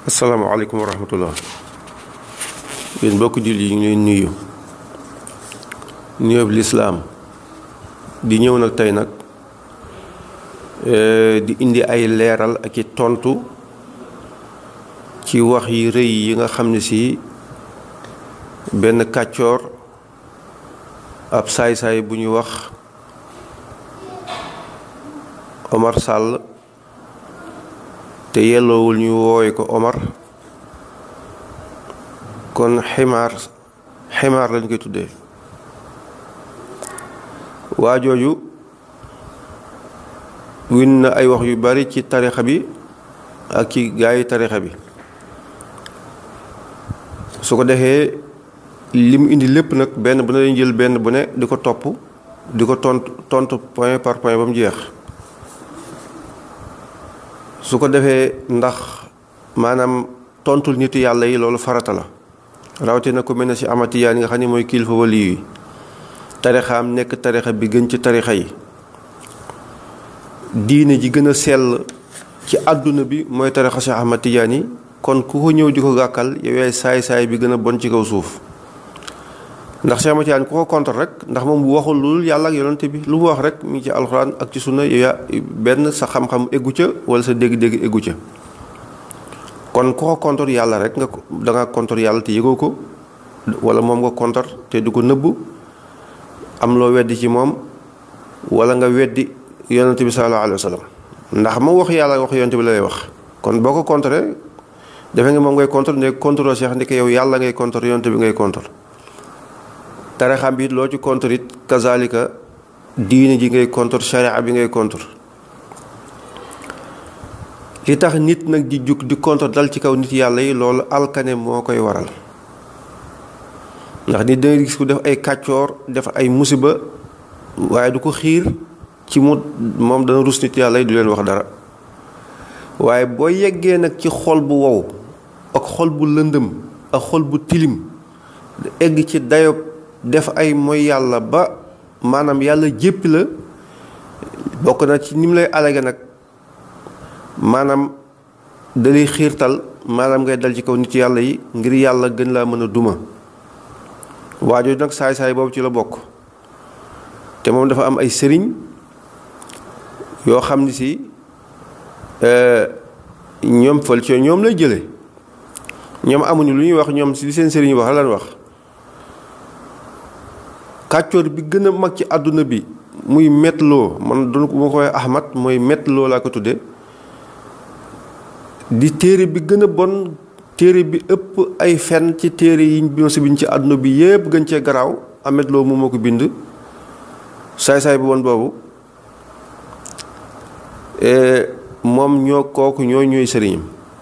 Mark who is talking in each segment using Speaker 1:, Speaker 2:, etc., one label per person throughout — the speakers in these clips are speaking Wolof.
Speaker 1: asalaamaaleykum wa rahmatullah yéen mbokk jullit yi ñu leen nuyu nuyoob lislaam di ñëw nag tey nag di indi ay leeral ak i tontu ci wax yi rëy yi nga xam ne si benn kàccoor ab saay-saay bu ñu wax Omar Sall te yelloowul ñu woowe ko Omar kon ximaar ximaar lañ koy tuddee waa jooju win na ay wax yu bari ci tarixa bi ak ci gaa yi tarixa bi su ko defee li mu indi lépp nag benn bu ne lañ jël benn bu ne di ko topp di ko tontu tontu point par point ba mu jeex su ko defee ndax maanaam tontul nitu yàlla yi loolu farata la rawatina ku mel ne si amatiyaan yi nga xam ne mooy kilifa wali yi tarixaam nekk tarixa bi gën ci tarixa yi diine ji gën a sell ci àdduna bi mooy tarixa si Ahmad Tijaan yi kon ku ko ñëw di ko gàkkal yow yaay saay-saay bi gën a bon ci kaw suuf ndax si Ahmad Tijaan ku ko contre rek ndax moom bu waxul loolu yàlla ak yonante bi lu mu wax rek mi ngi ci alxuraan ak ci sunna yow yaa benn sa xam-xam eggu ca wala sa dégg-dégg eggu ca kon ku ko contre yàlla rek nga da nga contre yàlla te yëgoo ko wala moom nga contre te du ko nëbbu am loo weddi ci moom wala nga weddi yonante bi sallallahu alayhi wa sallam ndax moom wax yàlla wax yonante bi lay wax kon boo ko contre defe nga moom ngay contre ne contre Cheikh ndeke yow yàlla ngay contre yonante bi ngay contre tarixam bi loo ci contre it kazalika diine ji ngay contre sharia bi ngay contre li tax nit nag di jug di contre dal ci kaw nit yàlla yi loolu alkane moo koy waral ndax nit danga gis ku def ay kàccoor def ay musiba waaye du ko xiir ci mu moom dana rus nit yàlla yi du leen wax dara waaye boo yeggee nag ci xol bu wow ak xol bu lëndëm ak xol bu tilim egg ci dayob def ay mooy yàlla ba maanaam yàlla jéppi la bokk na ci ni mu lay alage nag maanaam dalay xiirtal maanaam ngay dal ci kaw nit yàlla yi ngir yàlla gën laa mën a duma waajoo nag saay-saay boobu ci la bokk te moom dafa am ay sëriñ yoo xam ni si ñoom fël ci ñoom lay jële ñoom amuñu lu ñuy wax ñoom si li seen sëriñ wax lan wax kàccoor bi gën a mag ci àdduna bi muy metloo man doon ko ma koy ahmad mooy metloo laa ko tudde di téere bi gën a bon téere bi ëpp ay fen ci téere yiñ bi si bind ci àdduna bi yépp gën cee garaaw amet loo moom moo ko bind saay-saay bu bon boobu moom ñoo kooku ñoo ñooy sëriñam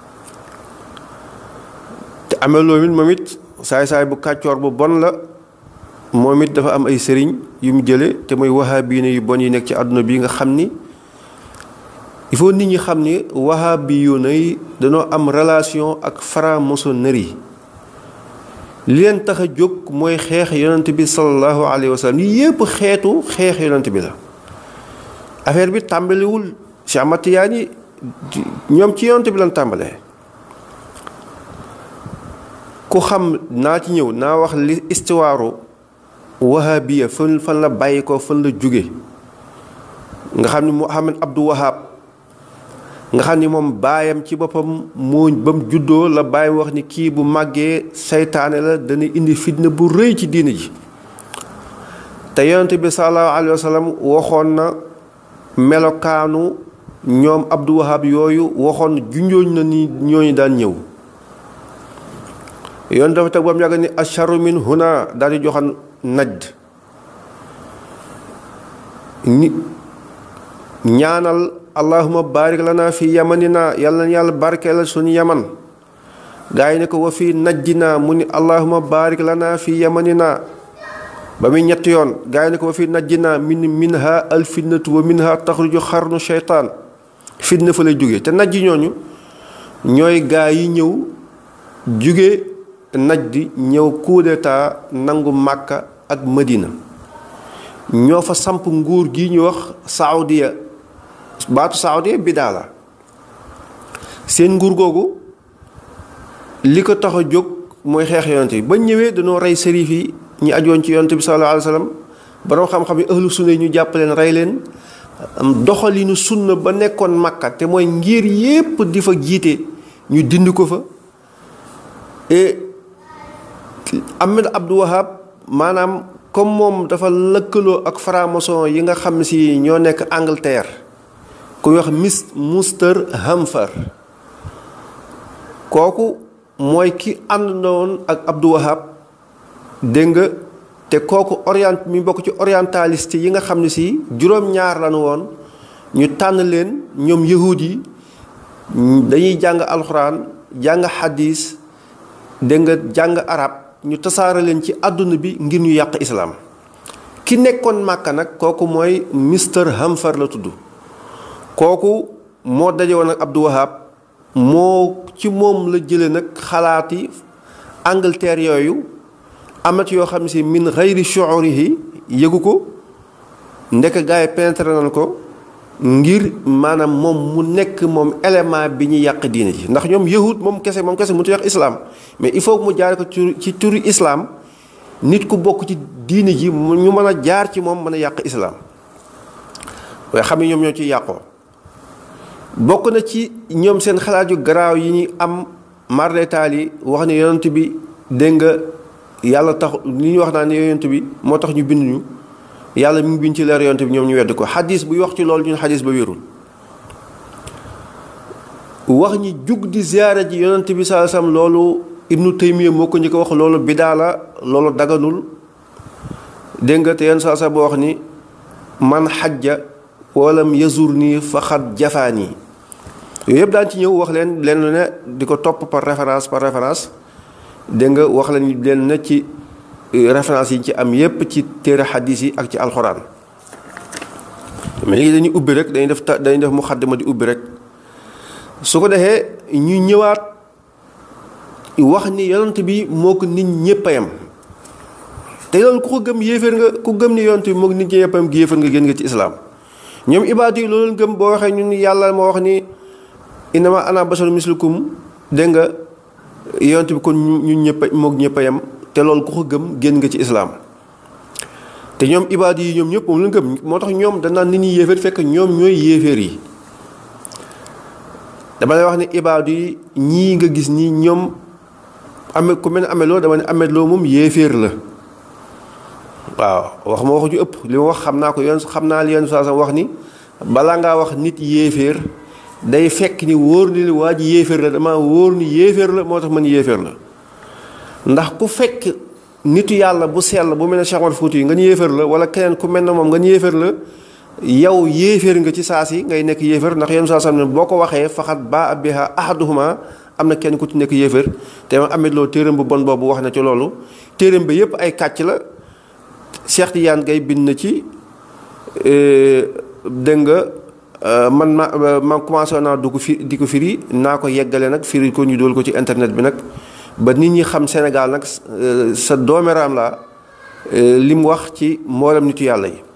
Speaker 1: te amet loo mit moom it saay-saay bu kàccoor bu bon la moom it dafa am ay sëriñ yu mu jële te mooy wahabiine yu bon yi nekk ci àdduna bi nga xam ni il faut nit ñi xam ni wahabiyuuna yi dañoo am relation ak franc-maçonnerie li leen tax a jóg mooy xeex yonent bi sallallahu alayhi wa sallam yi yépp xeetu xeex yonent bi la affaire bi tàmbaliwul si amatiyaan yi ñoom ci yonent bi lañ tàmbalee ku xam naa ci ñëw naa wax li istiwaaru wahabiya fan fan la bàyyi ko fan la jóge nga xam ni Muhammad Abdou Wahab nga xam ni moom baayam ci boppam moo ba mu juddoo la baay wax ni kii bu màggee saytaane la dana indi fitna bu rëy ci diine ji te yonent bi sallallahu alayhi wa sallam waxoon na melokaanu ñoom Abdou Wahab yooyu waxoon junjooñ na ni ñooñu daan ñëw yoon dafa teg ba mu yàgg ni asharu min huna daal di joxan najd ni ñaanal allahuma barik lana fi yamanina yàlla na yàlla barkeelal suñu yaman gaa yi ne ko wa fi najdina mu ni allahuma barik lana fi yamanina ba muy ñetti yoon gaa yi ne ko wa fi najdina min minha al fitnatu wa minha taxruju xarnu sheytaan fitna fa lay jóge te najji ñooñu ñooy gaa yi ñëw jóge najdi ñëw coup d'état nangu màkka ak madina ñoo fa samp nguur gi ñu wax saoudia baatu saoudia bidaa la seen nguur googu li ko tax a jóg mooy xeex yonent bi ba ñëwee dañoo rey sërif yi ñi ajoon ci yonent bi sallallahu alayhi wa sallam borom xam-xam yi ahlu sunna yi ñu jàpp leen rey leen doxalinu sunna ba nekkoon makka te mooy ngir yépp di fa jiite ñu dindi ko fa et Ahmed Abdou Wahab maanaam comme moom dafa lëkkaloo ak franc-maçon yi nga xam si ñoo nekk Angleterre ku wax mis Mouster Hamfar kooku mooy ki àndoon ak Abdou Wahab dégg nga te kooku orient mi bokk ci orientaliste yi nga xam ne si juróom-ñaar lañu woon ñu tànn leen ñoom yahud yi dañuy jàng alxuraan jàng xadis dégg nga jàng arab ñu tasaare leen ci àdduna bi ngir ñu yàq islaam ki nekkoon màkka nag kooku mooy Mr Hamfar la tudd kooku moo daje woon ak Abdou Wahab moo ci moom la jële nag xalaati Angleterre yooyu amat yoo xam ne si min xayri shuurihi yëgu ko ndekk gars yi pénétré nañ ko ngir maanaam moom mu nekk moom élément bi ñu yàq diine ji ndax ñoom yahud moom kese moom kese mënut a yàq islam mais il faut que mu jaare ko ci turu islam nit ku bokk ci diine ji ñu mën a jaar ci moom mën a yàq islam waaye xam ne ñoom ñoo ciy yàqoo bokk na ci ñoom seen xalaat yu garaaw yi ñu am mardetaal yi wax ne yonent bi dégg nga yàlla tax li ñu wax naa ne yonent bi moo tax ñu bind ñu yàlla mi ngi bind ci leer yonent bi ñoom ñu wedd ko xadis buy wax ci loolu ñun xadis ba wérul wax ñi jug di ziyaara ji yonent bi saa sam loolu ibnu taymiya moo ko ñu ko wax loolu bidaa la loolu daganul dégg nga te yenn saa sa boo wax ni man xajja walam yazur nii faxat jafaan yi yooyu yëpp daan ci ñëw wax leen leen ne di ko topp par référence par référence dégg nga wax leen leen ne ci référence yi ci am yépp ci téere xadis yi ak ci alxuraan mais léegi dañuy ubbi rek dañuy def ta dañuy def muxaddima di ubbi rek su ko defee ñu ñëwaat wax ni yonent bi moo ko nit ñëpp a yem te loolu ku ko gëm yéeféer nga ku gëm ni yonent bi moo ko nit ñëpp a yem gi yéeféer nga génn nga ci islaam ñoom ibaadu yi loolu gëm boo waxee ñun yàlla moo wax ni innama ana basharu mislukum dégg nga yonent bi kon ñun ñëpp moo ñëpp a yem te loolu ku ko gëm génn nga ci islaam te ñoom ibaadu yi ñoom ñëpp moom la gëm moo tax ñoom danaan nit ñi yéeféer fekk ñoom ñooy yéeféer yi dama lay wax ne ibaadu yi ñii nga gis nii ñoom ame ku mel ne amee loo dama ne amee loo moom yéeféer la waaw wax ma waxu ju ëpp li ma wax xam naa ko yoon xam naa li yoon saa wax ni balaa ngaa wax nit yéeféer day fekk ni wóor ni waa ji yéeféer la dama wóor ni yéeféer la moo tax man yéeféer la ndax ku fekk nitu yàlla bu sell bu mel ne Cheikh Omar Fouti yi nga ñu yéeféer la wala keneen ku mel ne moom nga ñu yéeféer la yow yéeféer nga ci saa si ngay nekk yéeféer ndax yenn saa sam ne boo ko waxee faxat ba abiha ahaduhuma am na kenn ku ci nekk yéeféer te ma amit loo téeram bu bon boobu wax na ci loolu téeram bi yépp ay kàcc la Cheikh Tidiane Gaye bind na ci dégg nga man ma ma commencé naa du ko fi di ko firi naa ko yeggale nag firi ko ñu dool ko ci internet bi nag ba nit ñi xam Sénégal nag sa doomeraam la li mu wax ci mboolem nitu yàlla yi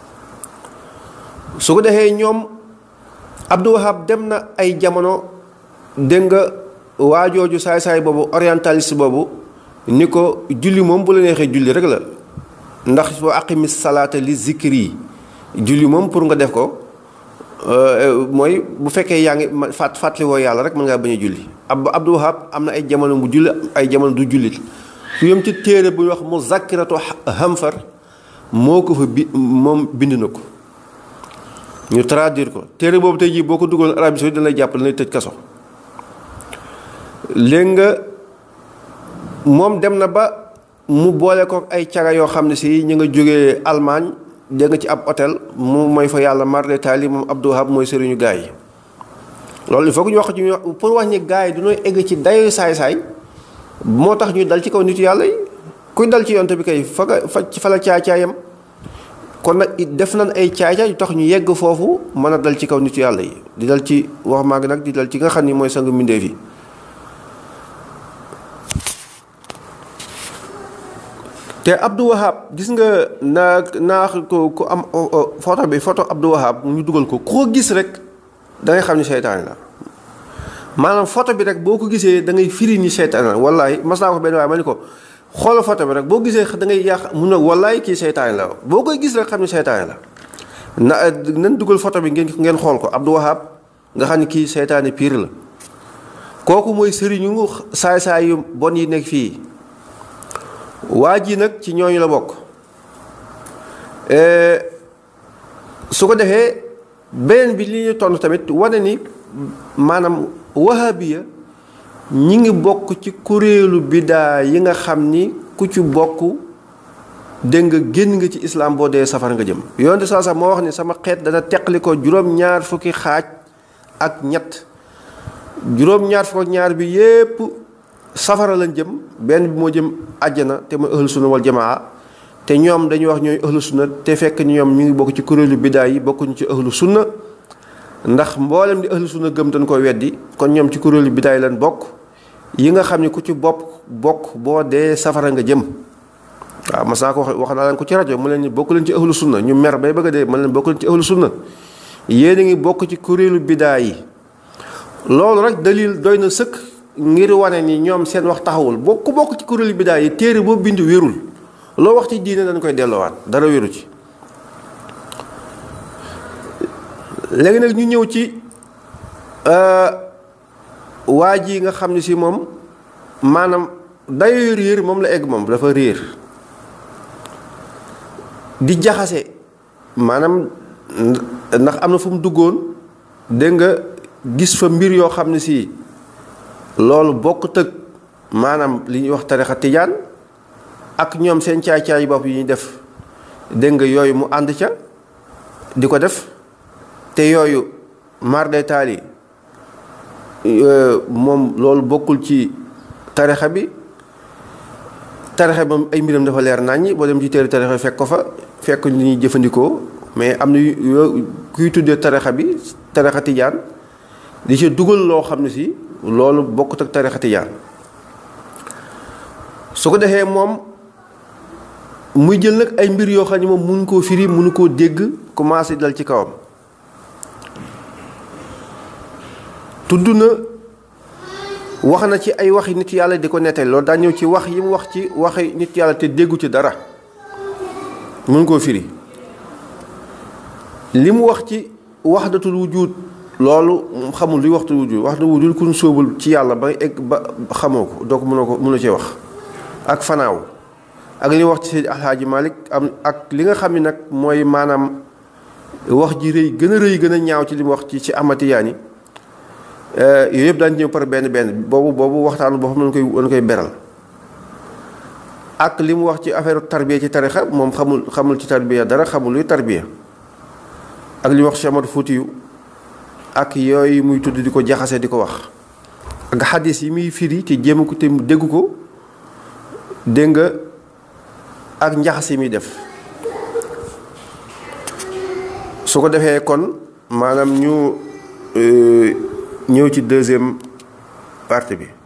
Speaker 1: su ko defee ñoom Abdou Wahab dem na ay jamono dégg nga waajooju saay-saay boobu orientaliste boobu ni ko julli moom bu la neexee julli rek la ndax boo aqimis salaata li zikri julli moom pour nga def ko mooy bu fekkee yaa ngi fàtt fàttali woo yàlla rek mën ngaa bañ a julli ab Abdou Wahab am na ay jamono mu julli ay jamono du jullit su yem ci téere bu ñuy wax mu zakkiratu Hamfar moo ko fa bi moom bind na ko ñu traduire ko téere boobu tey jii boo ko duggoon Arabie Saoudite dana lay jàpp dana tëj kaso léegi nga moom dem na ba mu boole ko ay caga yoo xam ne si ñu nga jógee Allemagne dégg nga ci ab hôtel mu mooy fa yàlla marde taali moom Abdou Wahab mooy sëriñu gaa yi loolu il faut que ñu wax ci ñu pour wax ni gaa yi du ñooy egg ci dayo saay-saay moo tax ñu dal ci kaw nitu yàlla yi kuy dal ci yonte bi kay fa nga fa fa la caay-caayam kon nag def nañ ay caay-caay yu tax ñu yegg foofu mën a dal ci kaw nitu yàlla yi di dal ci wax maa ngi nag di dal ci nga xam ni mooy sangu mbindeef yi te Abdou Wahab gis nga naa naa ko ku am photo bi photo Abdou Wahab ñu dugal ko koo gis rek da ngay xam ni seytaane la maanaam photo bi rek boo ko gisee da ngay firi ni seytaane la wallaay mas naa ko benn waaye ma ni ko xoolal photo bi rek boo gisee da ngay yàq mun na wallaay kii seytaane la boo koy gis rek xam ne seytaane la na nan dugal photo bi ngeen ngeen xool ko Abdou Wahab nga xam ne kii seytaane pire la kooku mooy sëriñu saay-saay yu bon yi nekk fii waa ji nag ci ñooñu la bokk su ko defee beneen bi li ñu tontu tamit wane ni maanaam wahabiya ñi ngi bokk ci kuréelu bidaa yi nga xam ni ku ci bokk dégg nga génn nga ci islam boo dee safar nga jëm yoonte saa sax moo wax ni sama xeet dana teqali ko juróom-ñaar fukki xaaj ak ñett juróom-ñaar fukk ak ñaar bi yépp safara lañ jëm benn bi moo jëm àjjana te mooy ahlu sunna wal jamaa te ñoom dañuy wax ñooy ahlu sunna te fekk ñoom ñu ngi bokk ci kuréelu bidaa yi bokkuñu ci ahlu sunna ndax mboolem di ahlu sunna gëm dañ ko weddi kon ñoom ci kuréelu bidaa yi lañ bokk yi nga xam ne ku ci bopp bokk boo dee safara nga jëm waaw mas naa ko wax wax naa leen ko ci rajo mu leen ni bokk leen ci ahlu sunna ñu mer bay bëgg a dee ma leen bokk leen ci ahlu sunna yéen a ngi bokk ci kuréelu bidaa yi loolu rek dalil doy na sëkk ngir wane ni ñoom seen wax taxawul boo ku bokk ci kuréelu bidaa yi téere boo bind wérul loo wax ci diine dañ koy delloowaat dara wéru ci léegi nag ñu ñëw ci waa ji nga xam ne si moom maanaam dayoo réer moom la egg moom dafa réer di jaxase maanaam ndax am na fu mu duggoon dégg nga gis fa mbir yoo xam ne si loolu bokk tëg maanaam li ñuy wax tarixa tijaan ak ñoom seen caay-caay bopp yi ñuy def dégg nga yooyu mu ànd ca di ko def te yooyu mar de taali moom loolu bokkul ci tarixa bi tarixa bi moom ay mbiram dafa leer naññi boo dem ci téere tarixa fekk ko fa fekk ni ñuy jëfandikoo mais am na yoo kuy tuddee tarixa bi tarixa tijaan di ci dugal loo xam ne si loolu bokkut ak tarixa tijaan su ko defee moom muy jël nag ay mbir yoo xam ne moom mënu koo firi mënu koo dégg commencé dal ci kawam tudd na wax na ci ay waxi nit yàlla di ko nettali loolu daa ñëw ci wax yi mu wax ci waxi nit yàlla te déggu ci dara mënu koo firi li mu wax ci waxdatul wujud loolu xamul luy waxtu wujud waxtu wujud kun sóobul ci yàlla ba egg ba xamoo ko doo ko mënoo ko mënoo cee wax ak fanaaw ak li wax ci Seydi Alxaaji Malik am ak li nga xam ne nag mooy maanaam wax ji rëy gën a rëy gën a ñaaw ci li mu wax ci ci Ahmad-Tijaani yooyu yëpp daan ñëw par benn benn boobu boobu waxtaan boo xam ne koy dañ koy beral ak li mu wax ci affaire tarbiya ci tarixa moom xamul xamul ci tarbiya dara xamul luy tarbiya ak li mu wax ci Amadu Fuutiyu ak yooyu muy tudd di ko jaxase di ko wax ak xadis yi muy firi te jéem ko te dégg ko dégg nga ak njaxas yi muy def su ko defee kon maanaam ñu ñëw ci deuxième partie bi